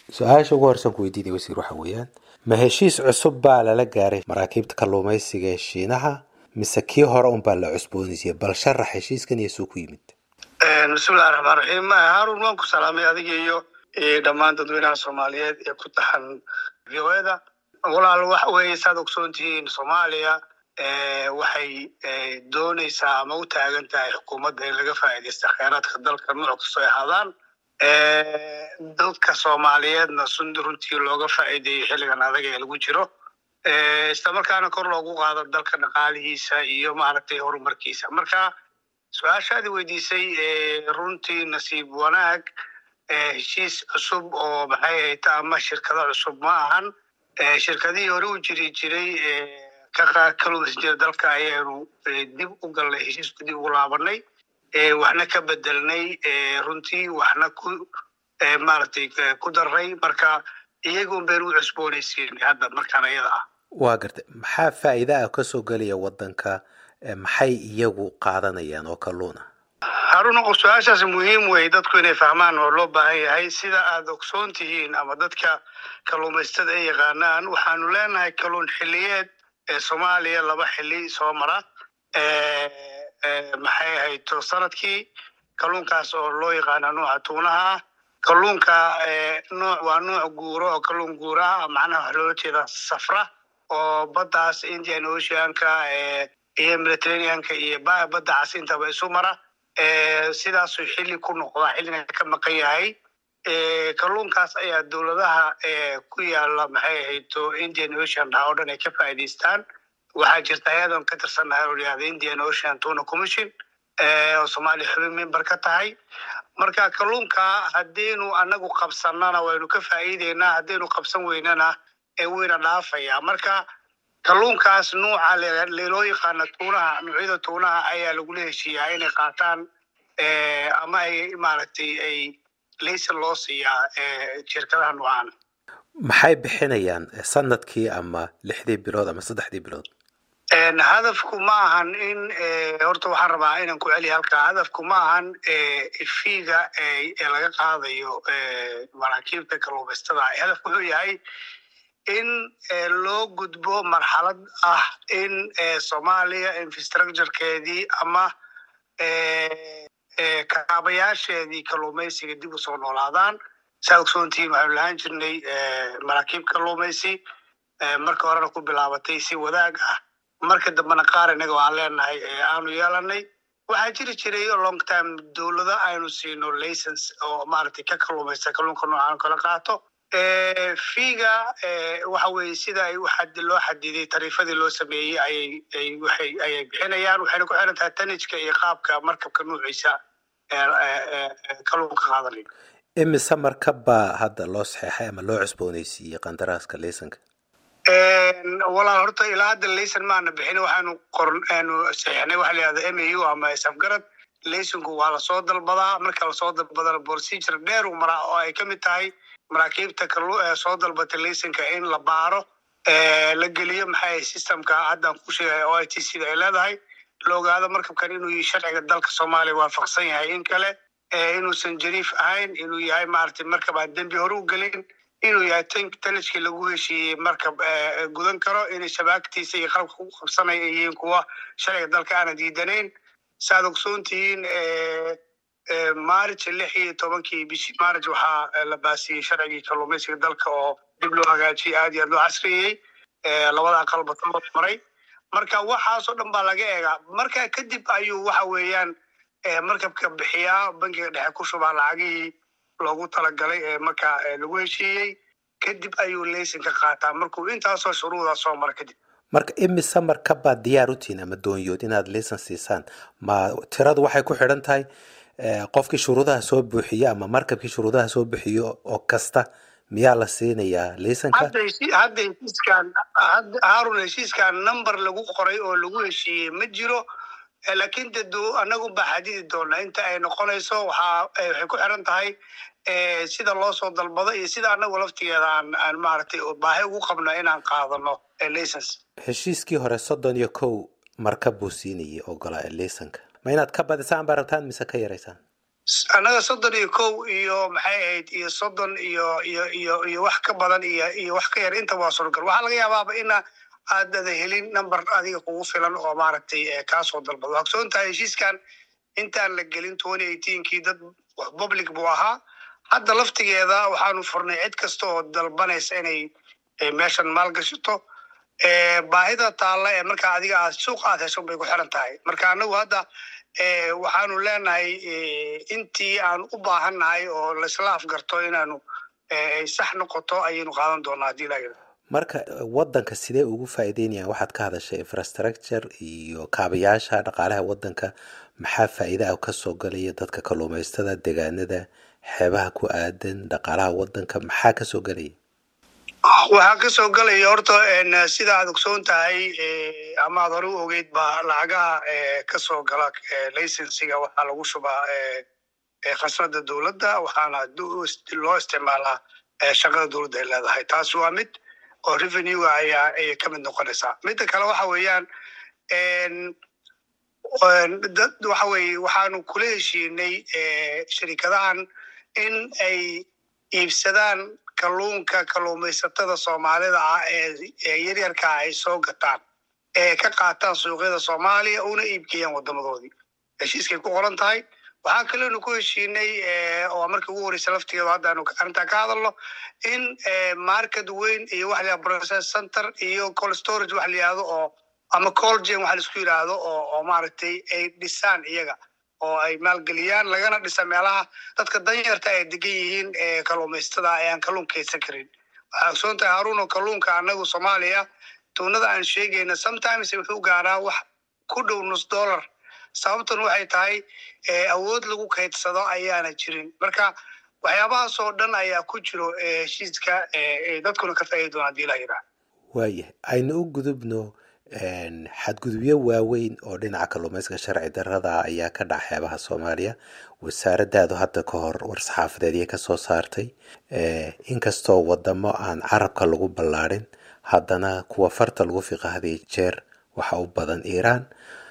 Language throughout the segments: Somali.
su-aasha ugu horeysan ku weydiinaya wasiir waxa weeyaan ma heshiis cusub baa lala gaaray maraakiibta kalluumaysiga ee shiinaha mise kii hore unbaa la cusboonaysiiyey bal sharax heshiiskan iyo suu ku yimid bismillahi raxmaan raxiim haarun waan ku salaamay adiga iyo dhammaan dadweynaha soomaaliyeed ee ku taxan v o eda walaal waxa weeye saad ogsoon tihiin soomaaliya waxay doonaysaa ama u taagan tahay xukuumadda in laga faa'iidaysta kheyraadka dalka nooc kastoo ay ahaadaan dadka soomaaliyeedna sun runtii looga faa'iideeyo xilligan adag ee lagu jiro islamarkaana kor loogu qaado dalka dhaqaalihiisa iyo maaragtay horumarkiisa marka su-aashaadi weydiisay runtii nasiib wanaag heshiis cusub oo maxay ahayta ama shirkado cusub ma ahan shirkadihii hore u jiri jiray ka kalumaysan jira dalka ayaanu dib u galnay heshiisku dib ugu laabanay waxna ka bedelnay runtii waxna ku maaragtay ku darray marka iyagun baynu u cusboonaysiinay hadda markaan ayada ah waa gartay maxaa faa'iida ah kasoo gelaya waddanka maxay iyagu qaadanayaan oo kalluun ah haruna qof su-aashaas muhiim wey dadku inay fahmaan oo loo baahan yahay sida aad ogsoon tihiin ama dadka kalluumaystada ay yaqaanaan waxaanu leenahay kalluun xilliyeed ee soomaaliya laba xili soo mara maxay ahayto sanadkii kalluunkaas oo loo yaqaana nooca tuunaha ah kalluunka nooc waa nooc guuro oo kalluun guura ah macnaha wax loola jeeda safra oo baddaas indian oceanka iyo mediterraneanka iyo badda cas intaba isu mara sidaasuu xilli ku noqdaa xilligan ka maqan yahay kalluunkaas ayaa dowladaha ku yaala maxay ahayto indian ocean dhaha oo dhan ay ka faa'iidaystaan waxaa jirta ayadan ka tirsannahay oo layihahda indian ocean tuna commission oo soomaaliya xubin member ka tahay marka kalluunka haddaynu anagu qabsanana waynu ka faa'iideynaa haddaynu qabsan weynana wayna dhaafaya marka kalluunkaas nuuca loo yaqaana tuunaha noocyada tuunaha ayaa lagula heshiiyaa inay qaataan ama ay maaragtay ay laysan loo siiyaa shirkadaha noocaan maxay bixinayaan sanadkii ama lixdii bilood ama saddexdii bilood hadafku ma ahan in horta waxaan rabaa inaan ku celiya halkaa hadafku ma ahan fiiga ee laga qaadayo maraakiibta kalluumaystada hadafku wuxuu yahay in loo gudbo marxalad ah in soomaaliya infrastructurekeedii ama kaabayaasheedii kalluumaysiga dib usoo noolaadaan saa ogsoontihiin waxaanu lahaan jirnay maraakiib kalluumaysi marka horena ku bilaabatay si wadaag ah marka dambena qaar inaga aan leenahay aanu yeelanay waxaa jiri jiray long time dowlado aynu siino license oo maaragtay ka kalluumaysta kalluunka noocaan kala qaato fiiga waxa weeye sida ay loo xadiday tariifadii loo sameeyey ayay waxay ayay bixinayaan waxayna ku xiran tahay tanijka iyo qaabka markabka nuuciisa kalluunka qaadanayo imise markab baa hadda loo saxeexay ama loo cusboonaysiiyey qandaraaska laysanka walaal horta ilaa hadda laysan maana bixin waxaanu qoranu saxeexnay waxa la yihahda m a u ama safgarad laysanku waa lasoo dalbadaa marka lasoo dalbadana procedure dheer uu maraa oo ay ka mid tahay maraakiibta soo dalbatay laysanka in la baaro la geliyo maxay systemka haddaan ku sheegay o i t sida ay leedahay la ogaado markabkan inuu sharciga dalka soomaaliya waafaqsan yahay in kale inuusan jariif ahayn inuu yahay maaragtay markab aan dembi hore u gelin inuu yahay tanajkii lagu heshiiyey markab gudan karo inay shabaagtiisa iyo qalabka ku qabsanaya yihiin kuwa sharciga dalka aana diidanayn saaad ogsoon tihiin maarij lix iyo tobankii bishii maarij waxaa la baasiyey sharcigii kalluumaysiga dalka oo dib loo hagaajiyey aad iyo aad loo casriyey labada aqalba ka maray marka waxaasoo dhan baa laga eegaa marka kadib ayuu waxa weeyaan markabka bixiyaa bankiga dhexe ku shubaa lacagihii loogu talagalay ee marka lagu heshiiyey kadib ayuu laysanka qaataa markuu intaasoo shuruuda soo mara kadib marka imise markabbaad diyaar u tihiin ama doonyood inaad laysan siisaan ma tiradu waxay ku xidhan tahay qofkii shuruudaha soo buuxiyo ama markabkii shuruudaha soo buuxiyo oo kasta miyaa la siinayaa laysanka hadda heshiiskan haarun heshiiskan number lagu qoray oo lagu heshiiyey ma jiro laakiin de anagu baa xadidi doona inta ay noqonayso waxaa waxay ku xiran tahay sida loo soo dalbado iyo sida anagu laftigeeda aan aan maaragtay baahi ugu qabno inaan qaadano license heshiiskii hore soddon iyo kow markab buu siinayay ogolaa laysanka ma inaad ka badisaan baa rabtaan mise ka yaraysaan annaga soddon iyo kow iyo maxay ahayd iyo soddon iyo iyo iyo iyo wax ka badan iyo iyo wax ka yar intaba waa suuragal waxaa laga yaabaaba ina aadada helin number adiga kugu filan oo maaragtay kaasoo dalbado waa ogsoon tahay heshiiskan intaan la gelin twenty eighteenkii dad public buu ahaa hadda laftigeeda waxaanu furnay cid kasta oo dalbanaysa inay meeshan maalgashato baahida taalla ee markaa adiga aad suuq aad hesho bay ku xiran tahay marka anagu hadda waxaanu leenahay intii aan u baahannahay oo laisla afgarto inaanu sax noqoto ayaynu qaadan doonaa haddii la yidhahdo marka wadanka sidee ugu faa'iideynayaan waxaad ka hadashay infrastructure iyo kaabayaasha dhaqaalaha wadanka maxaa faa'iida ah kasoo galaya dadka kalluumaystada degaanada xeebaha ku aadan dhaqaalaha wadanka maxaa kasoo gelaya waxaa kasoo gelaya horta sida aad ogsoon tahay ama aad hore u ogeyd ba lacagaha kasoo gala licensiga waxaa lagu shubaa khasnada dowladda waxaana loo isticmaalaa shaqada dowladda ay leedahay taas waa mid oo revenue ayaa ayay ka mid noqonaysaa midda kale waxa weeyaan dad waxa weye waxaanu kula heshiinay sharikadahan in ay iibsadaan kalluunka kalluumaysatada soomaalida ah ee yaryarkaa ay soo gataan ee ka qaataan suuqyada soomaaliya una iibgeeyaan wadamadoodii heshiiskay ku qoran tahay waxaa kaleonu ku heshiinay oo markii ugu horeysa laftigeedu haddaanu arrintaa ka hadalno in market weyn iyo wax la process center iyo cold storage wax la yihahdo oo ama colgen waxa laisku yidhaahdo oo oo maaragtay ay dhisaan iyaga oo ay maalgeliyaan lagana dhisa meelaha dadka danyarta ay degan yihiin kalluumaystada ayaan kalluun kaydsan karin waxaa ogsoon tahay haruuno kalluunka anagu soomaaliya tuunada aan sheegayna sometimes wuxuu gaaraa wax ku dhow nus dollar sababtan waxay tahay awood lagu kaydsado ayaana jirin marka waxyaabahaas oo dhan ayaa ku jiro heshiiska dadkuna ka faaidi doona hadii la yidhaah waayahay aynu u gudubno xadgudubyo waaweyn oo dhinaca kalluumayska sharci darrada ayaa ka dhaca xeebaha soomaaliya wasaaradaadu hadda ka hor war-saxaafadeedyo ka soo saartay inkastoo wadamo aan carabka lagu ballaadhin haddana kuwa farta lagu fiqa hadiyo jeer waxa u badan iiraan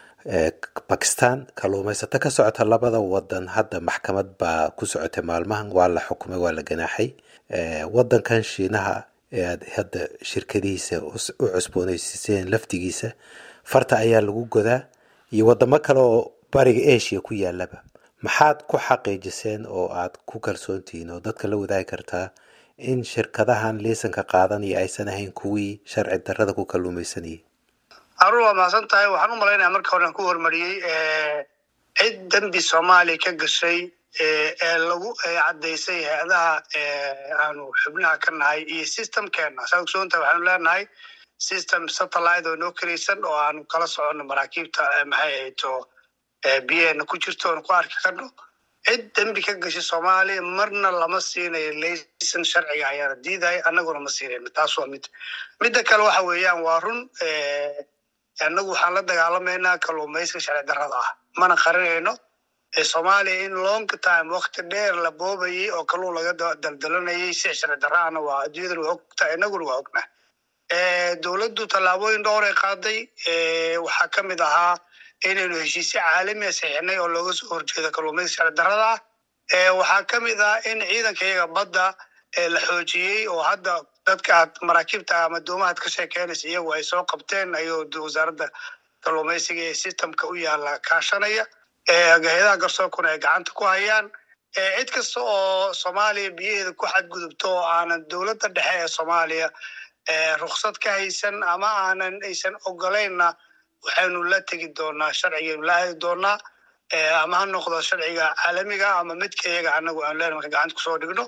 bakistan kalluumaysato ka socota labada wadan hadda maxkamad baa ku socotay maalmahan waa la xukumay waa la ganaaxay wadankan shiinaha ee aad hadda shirkadihiisa u cusboonaysiiseen laftigiisa farta ayaa lagu godaa iyo wadamo kale oo bariga asia ku yaalaba maxaad ku xaqiijiseen oo aad ku kalsoontihiin oo dadka la wadaagi kartaa in shirkadahan liisanka qaadanaya aysan ahayn kuwii sharci darrada ku kalluumaysanayay harun waa mahadsan tahay waxaan u malaynaya marka horean ku hormariyey cid dembi soomaaliya ka gashay ee lagu caddaysay hay-adaha aanu xubnaha ka nahay iyo systemkeena saa ogsoontahay waxaanu leenahay system satellite oo noo kelaysan oo aanu kala soconno maraakiibta maxay ahayd oo biyaheena ku jirto oonu ku arki karno cid dembi ka gashay soomaaliya marna lama siinayo laysan sharciga ayaana diidaya annaguna ma siinayno taas waa mid midda kale waxa weeyaan waa run annagu waxaan la dagaalamaynaa kalluumayska sharci darrada ah mana qarinayno soomaaliya in long time wakti dheer la boobayay oo kalluun laga daldalanayay si sharci darraana waa adduunyadana waa ogta inaguna waa ognaa dowladdu tallaabooyin dhowr ay qaaday waxaa ka mid ahaa inaynu heshiisyo caalamiya saxiixnay oo looga soo horjeedo kalluumayska sharci darrada ah waxaa ka mid ah in ciidanka iyaga badda la xoojiyey oo hadda dadka aad maraakiibta ama doomahaad ka sheekeynaysa iyagu ay soo qabteen ayuu wasaaradda kalluumaysiga ee systemka u yaala kaashanaya hay-adaha garsoorkuna ay gacanta ku hayaan cid kasta oo soomaaliya biyaheeda ku xadgudubto oo aanan dowladda dhexe ee soomaaliya ruksad ka haysan ama aanan aysan ogolaynna waxaynu la tegi doonaa sharcigaynu la aadi doonaa ama ha noqdo sharciga caalamiga ama midka iyaga anagu aan leen marka gacanta kusoo dhigno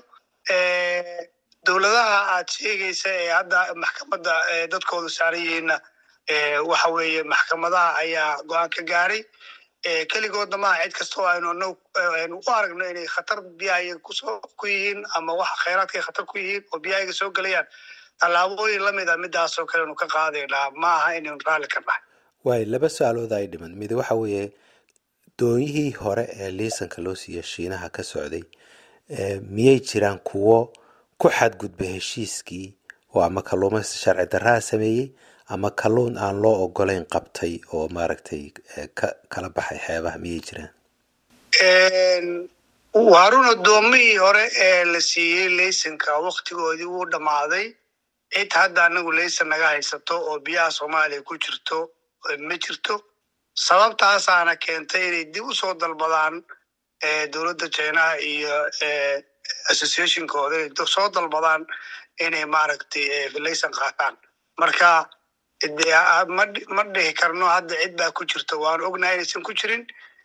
dowladaha aad sheegaysa ee hadda maxkamadda dadkoodu saaran yihiinna waxa weeye maxkamadaha ayaa go-aan ka gaaray keligoodna maaha cid kasta oo aynu anagu aynu u aragno inay khatar biyahayaga kusoo ku yihiin ama waxa khayraadka ay khatar ku yihiin oo biyahayaga soo gelayaan tallaabooyin lamid a midaasoo kale anu ka qaadaynaa ma aha inaynu raalli ka nahay waayo laba su-aalood ay dhiman mid waxa weeye doonyihii hore ee liisanka loo siiya shiinaha ka socday miyay jiraan kuwo ku xadgudba heshiiskii oo ama kalluumaysta sharci darraha sameeyey ama kalluun aan loo ogolayn qabtay oo maaragtay kala baxay xeebaha miyay jiraan harun addoomihii hore ee la siiyey laysanka waktigoodii wuu dhammaaday cid hadda anagu laysan naga haysato oo biyaha soomaaliya ku jirto ma jirto sababtaasaana keentay inay dib usoo dalbadaan dowladda chinaha iyo associationkooda inay soo dalbadaan inay maaragtay laysan qaataan marka ma dhihi karno hadda cid baa ku jirta waan ognahay inaysan ku jirin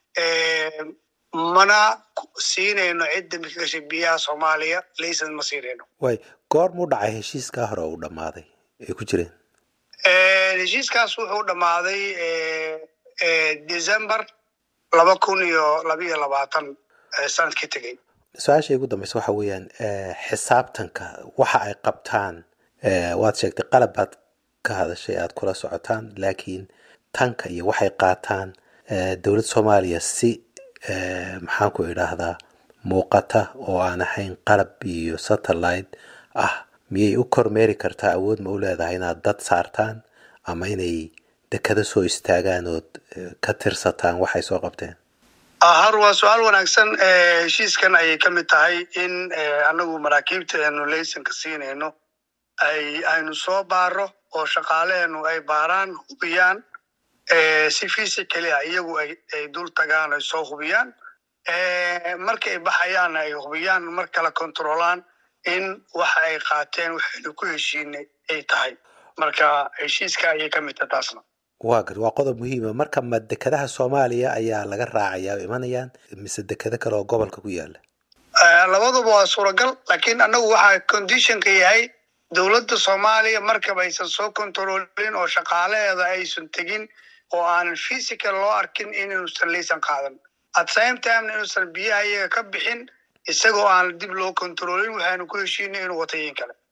mana siinayno cid dambi ka gashay biyaha soomaaliya laysan ma siinayno way goor muu dhacay heshiiskaa hore uu dhammaaday ay ku jireen heshiiskaas wuxuu dhammaaday december laba kun iyo labiiyo labaatan sanadkii tegey su-aasha igu dambeysa waxa weeyaan xisaabtanka waxa ay qabtaan waad sheegtay qalab baad ka hadashay aada kula socotaan laakiin tanka iyo waxay qaataan dowladda soomaaliya si maxaan ku idhaahdaa muuqata oo aan ahayn qalab iyo satellite ah miyay u kormeeri kartaa awood ma u leedahay inaad dad saartaan ama inay dekado soo istaagaan ood ka tirsataan waxay soo qabteen har waa su-aal wanaagsan heshiiskan ayay ka mid tahay in anagu maraakiibta aanu laysanka siinayno ay aynu soo baaro oo shaqaaleenu ay baaraan hubiyaan si physically ah iyagu ay dul tagaan ay soo hubiyaan markay baxayaan ay hubiyaan mar kale controlaan in waxa ay qaateen waxaynu ku heshiinay ay tahay marka heshiiska ayay ka mid tahay taasna waa gar waa qodob muhiima marka ma dekadaha soomaaliya ayaa laga raacayaa o imanayaan mise dekado kale oo gobolka ku yaala labaduba waa suuragal laakiin annagu waxaa conditionka yahay dowladda soomaaliya markaba aysan soo controlin oo shaqaalaheeda aysan tegin oo aanan physical loo arkin inuusan laysan qaadan at same time inuusan biyaha iyaga ka bixin isagoo aan dib loo controlin waxaanu ku heshiinay inuu watayin kale